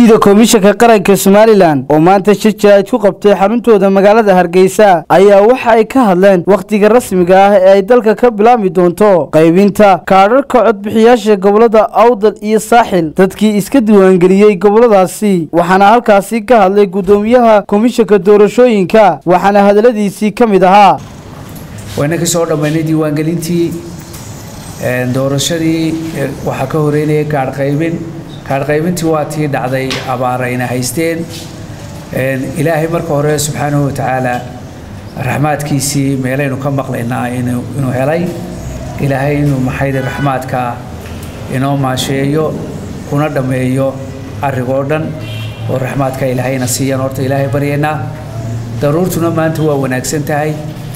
guddida komishanka qaranka somalilan oo maanta shir jaraa'id ku qabtay xaruntooda magaalada hargeysa ayaa waxa ay ka hadleen wakhtiga rasmiga ah ee ay dalka ka bilaabmi doonto qaybinta kaadharka codbixiyaasha gobolada awdal iyo saaxil dadkii iska diiwaangeliyey goboladaasi waxaana halkaasi ka hadlay guddoomiyaha komishanka doorashooyinka waxaana hadaladiisii ka mid ahaa wayna ka soo dhammaynay diiwaangelintii doorashadii waxaa ka horeynayay kaadhqaybin kaadhqaybintii waa tii dhacday abaarayna haysteen ilaahay marka hore subxaanahu watacaala raxmaadkiisii meelaynu ka maqlaynaa inuu helay ilaahay inuu maxayde raxmaadka inoo maasheeyo kuna dhammeeyo arigoo dhan oo raxmaadka ilaahayna siiyaan horta ilaahay baryaynaa daruurtuna maanta waa wanaagsan tahay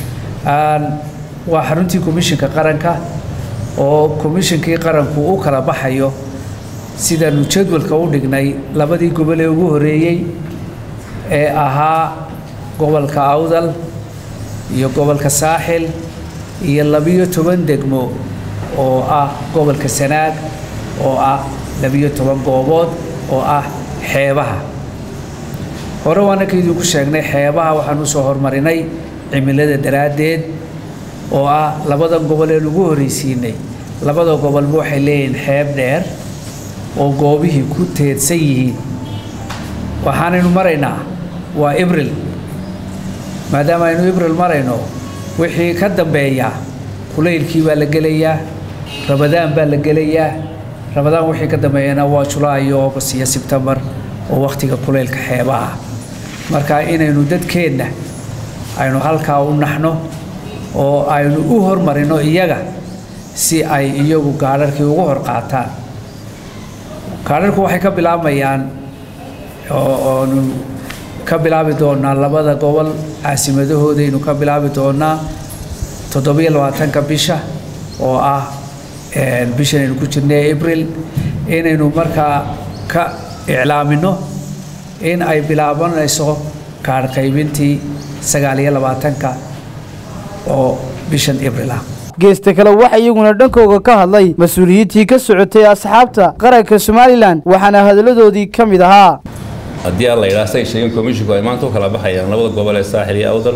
waa xaruntii komishinka qaranka oo komishinkii qaranku u kala baxayo sidaanu jadwalka u dhignay labadii gobol ee ugu horeeyey ee ahaa gobolka awdal iyo gobolka saaxil iyo labiyo toban degmo oo ah gobolka sanaag oo ah labiyo toban goobood oo ah xeebaha hore waana ka idinku sheegnay xeebaha waxaan usoo hormarinay cimilada daraaddeed oo ah labada gobol ee lagu horreysiinay labada gobolba waxay leeyihiin xeeb dheer oo goobihii ku teedsan yihiin waxaanaynu maraynaa waa ibril maadaama aynu ibril marayno wixii ka dambeeya kulaylkii baa la gelayaa rabadaan baa la gelayaa rabadaan wixii ka dambeeyana waa julaayo august iyo sebtembar oo wakhtiga kulaylka xeebaha marka inaynu dadkeenna aynu halkaa u naxno oo aynu u hormarino iyaga si ay iyagu gaadharkii ugu hor qaataan kaadharku waxay ka bilaabmayaan oonu ka bilaabi doonaa labada gobol caasimadahoodaaynu ka bilaabi doonaa toddobiyo labaatanka bisha oo ah bishanaynu ku jirnay abril inaynu markaa ka iclaamino in ay bilaabanayso kaadh qaybintii sagaal iyo labaatanka oo bishan abril ah geesta kale waxa iyaguna dhankooga ka hadlay mas-uuliyiintii ka socotay asxaabta qaranka somalilan waxaana hadalladoodii ka mid ahaa haddii aan la yidhaha say sheegeen komishinku ay maanta u kala baxayaan labada gobol ee saaxil iyo awdal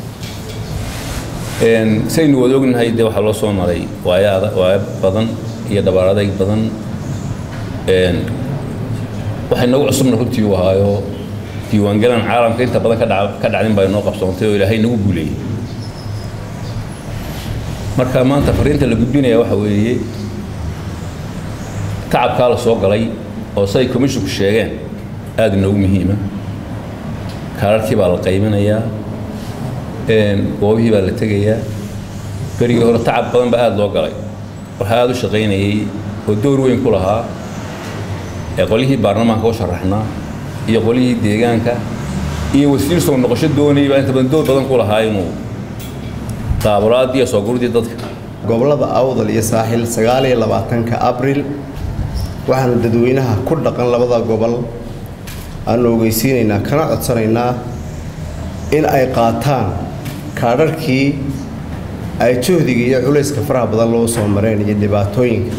saynu wada ognahay dee waxaa loo soo maray waayo waayo badan iyo dhabaar adayg badan waxay noogu cusubna runtii u ahaayo diiwaangelan caalamka inta badan ka dhacdin baa inoo qabsoontay oo ilaahay nagu guuleeyey marka maanta fariinta la gudbinaya waxa weeye tacabkaa la soo galay oo say komishinku sheegeen aada inoogu muhiima kaararkii baa la qaybinayaa goobihii baa la tegayaa berigii hore tacab badan baa aada loo galay waxaa aada u shaqaynayey oo door weyn ku lahaa ee qolyihii baarlamaanka u sharaxnaa iyo qolyihii deegaanka iyo wasiir soo noqosho doonayay baa inta badan door badan ku lahaa inuu qaabulaadiiyo soo gurdii dadka gobollada awdal iyo saaxil sagaal iyo labaatanka abril waxaanu dadweynaha ku dhaqan labada gobol aanu ogeysiinaynaa kana codsanaynaa in ay qaataan kaadharkii ay juhdiga iyo culayska faraha badan loo soo mareen iyo dhibaatooyinka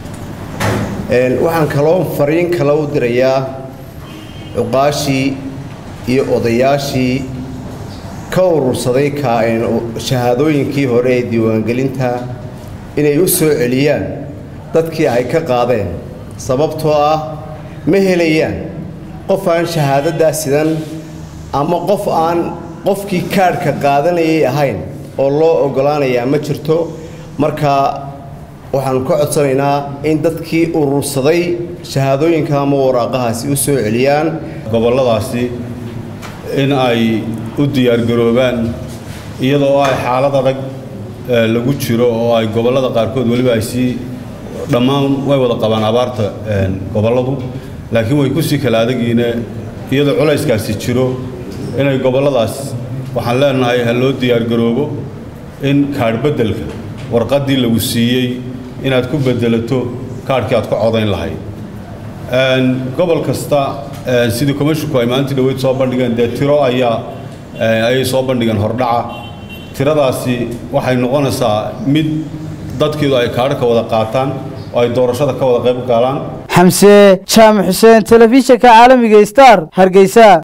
waxaan kaloo fariin kale u dirayaa cuqaashii iyo odayaashii ka urursaday shahaadooyinkii hore ee diiwaangelinta inay u soo celiyaan dadkii ay ka qaadeen sababtoo ah ma helayaan qof aan shahaadadaa sidan ama qof aan qofkii kaadhka qaadanayay ahayn oo loo oggolaanayaa ma jirto marka waxaanu ka codsanaynaa in dadkii urursaday shahaadooyinka ama waraaqahaasi u soo celiyaan gobolladaasi in ay u diyaargaroobaan iyadoo ay xaalad adag lagu jiro oo ay gobollada qaarkood weliba ay sii dhammaan way wada qabaan abaarta gobolladu laakiin way ku sii kala adagiine iyadoo culayskaasi jiro inay gobolladaas waxaan leenahay ha loo diyaargaroobo in kaadh beddelka warqaddii lagu siiyey inaad ku beddelato kaadhkii aad ku codayn lahayd gobol kasta sidii komishinku ay maalintii dhaweyd soo bandhigeen dee tiro ayaa ayay soo bandhigeen hordhaca tiradaasi waxay noqonaysaa mid dadkiidu ay kaadhka wada qaataan oo ay doorashada ka wada qayb galaan xamse jaamac xuseen telefishinka caalamiga star hargeysa